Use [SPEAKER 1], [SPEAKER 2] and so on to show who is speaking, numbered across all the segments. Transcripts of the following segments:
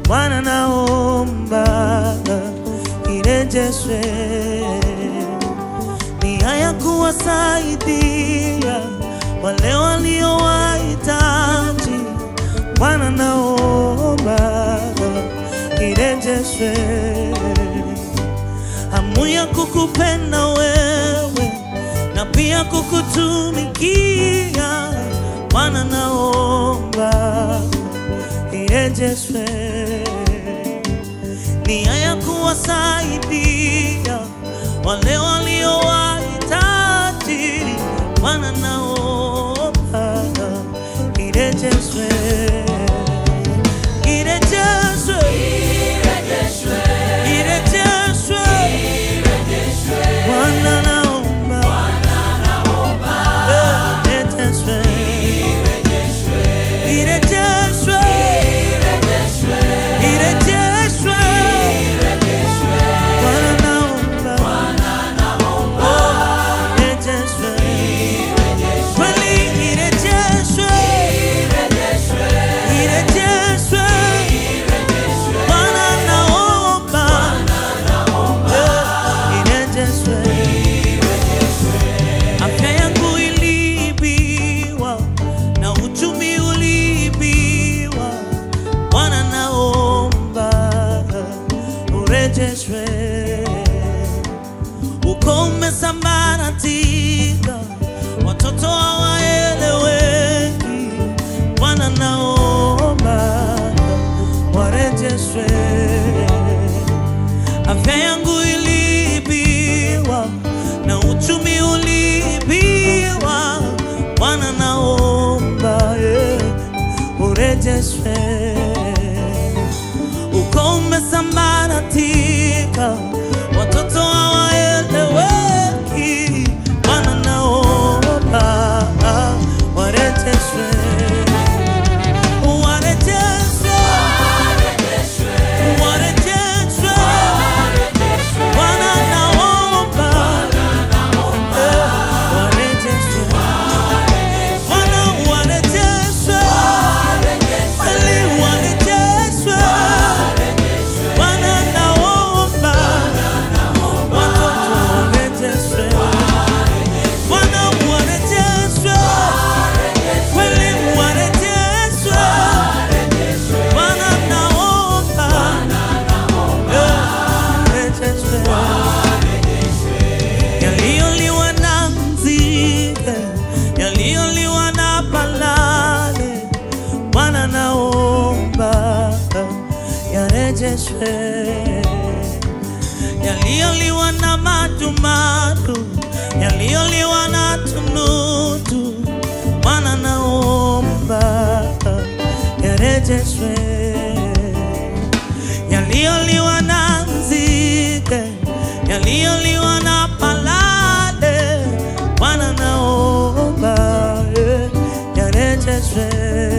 [SPEAKER 1] Bwana naomba irejeshwe, nia ya kuwasaidia wale waliowahitaji. Bwana naomba irejeshwe, hamu ya kukupenda wewe na pia kukutumikia. Bwana naomba irejeshwe, nia ya kuwasaidia wale waliowahitaji. Bwana naomba irejeshwe, irejeshwe, irejeshwe. Bwana naomba irejeshwe, irejeshwe, irejeshwe. Bwana naomba irejeshwe, kweli irejeshwe, irejeshwe. Bwana naomba irejeshwe. Afya yangu iliibiwa na uchumi uliibiwa, Bwana naomba urejeshwe. Uko umesambaratika, watoto hawaeleweki, Bwana naomba warejeshwe. Afya yangu iliibiwa na uchumi uliibiwa, Bwana naomba eh, urejeshwe. Uko umesambaratika, watoto hawaeleweki, Bwana naomba ah, warejeshwe, warejeshwe, warejeshwe. Bwana naomba eh, warejeshwe. Bwana warejeshwe. Kweli warejeshwe. Bwana naomba watoto warejeshwe. Bwana warejeshwe. Kweli warejeshwe. Bwana naomba eh, warejeshwe. Yaliyoliwa na nzige, yaliyoliwa na balale, Bwana naomba yarejeshwe. Yaliyoliwa na madumadu, yaliyoliwa na tunutu, Bwana naomba yarejeshwe yaliyoliwa na nzige, yaliyoliwa na palale, Bwana naomba eh, yarejeshwe.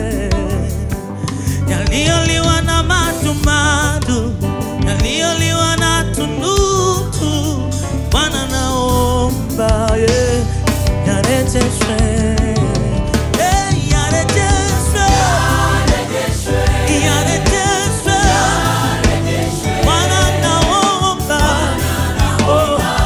[SPEAKER 1] Yaliyoliwa na madumadu, yaliyoliwa na tunutu, Bwana naomba eh, yarejeshwe. Eh, yarejeshwe. Yarejeshwe. Bwana naomba, oh,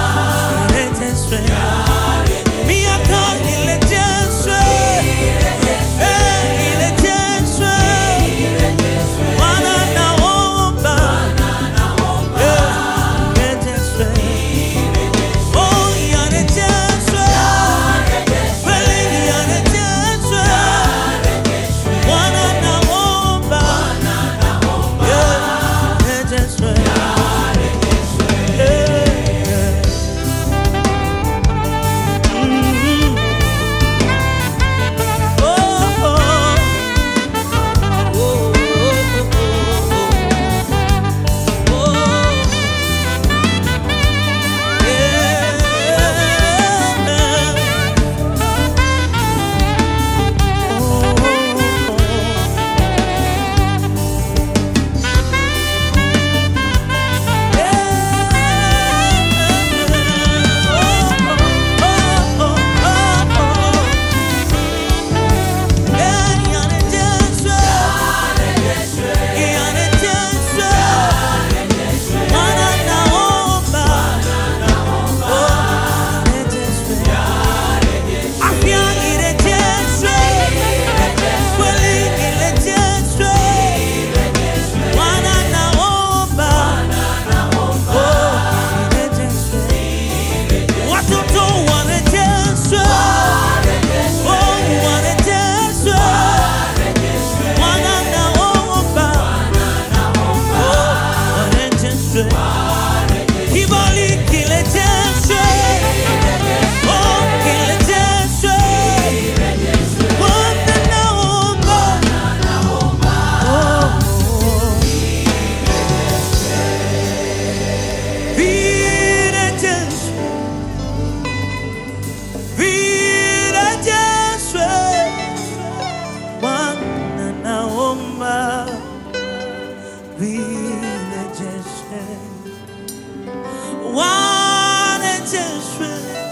[SPEAKER 1] warejeshwe,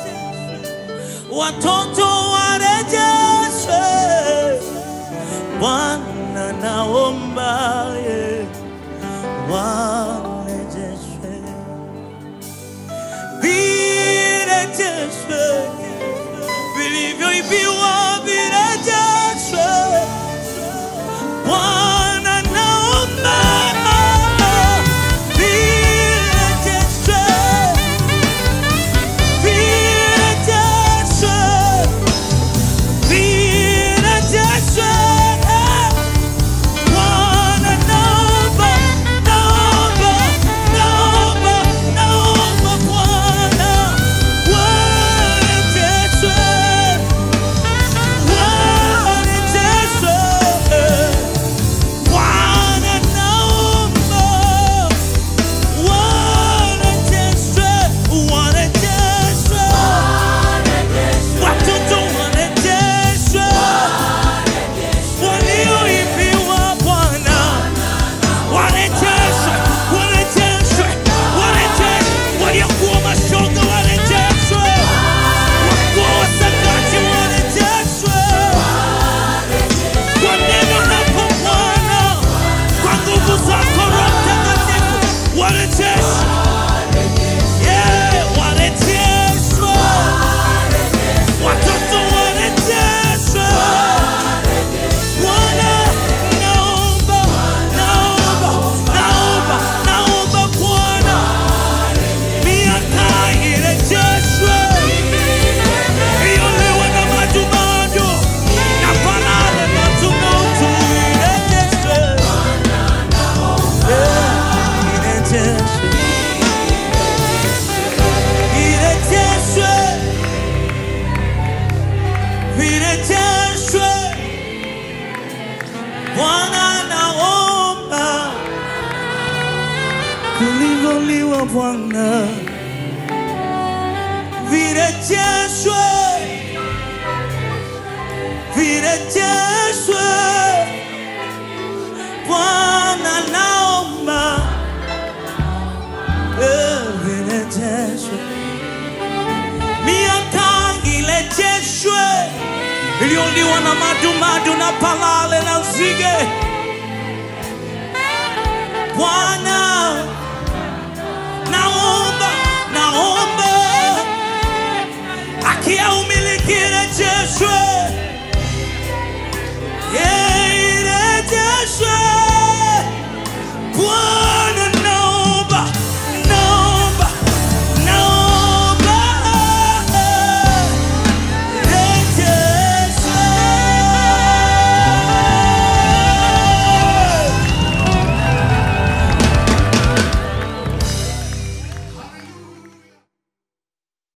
[SPEAKER 1] watoto warejeshwe. Bwana naomba yeah, warejeshwe, virejeshwe, vilivyoibiwa virejeshwe. Bwana naomba virejeshwe, virejeshwe, virejeshwe. Bwana naomba, naomba, naomba, naomba Bwana warejeshwe, warejeshwe. Bwana naomba warejeshwe, warejeshwe. Watoto warejeshwe, walioibiwa Bwana warejeshwe, warejeshwe, warejeshwe. Waliokuwa mashoga warejeshwe, wakuwa wasagaji warejeshwe. Kwa neno lako Bwana, kwa nguvu zako Roho Mtakatifu, warejeshwe. Yeah, warejeshwe. Watoto warejeshwe. Bwana, naomba, naomba, naomba, naomba Bwana, miaka irejeshwe, iolewe na majimaji na palale na tumautu irejeshwe. Yeah, irejeshwe. Virejeshwe, virejeshwe. Bwana naomba vilivyoliwa Bwana virejeshwe, virejeshwe. Bwana naomba eh, virejeshwe miaka ilejeshwe iliyoliwa na madumadu na palale na nzige. Bwana naomba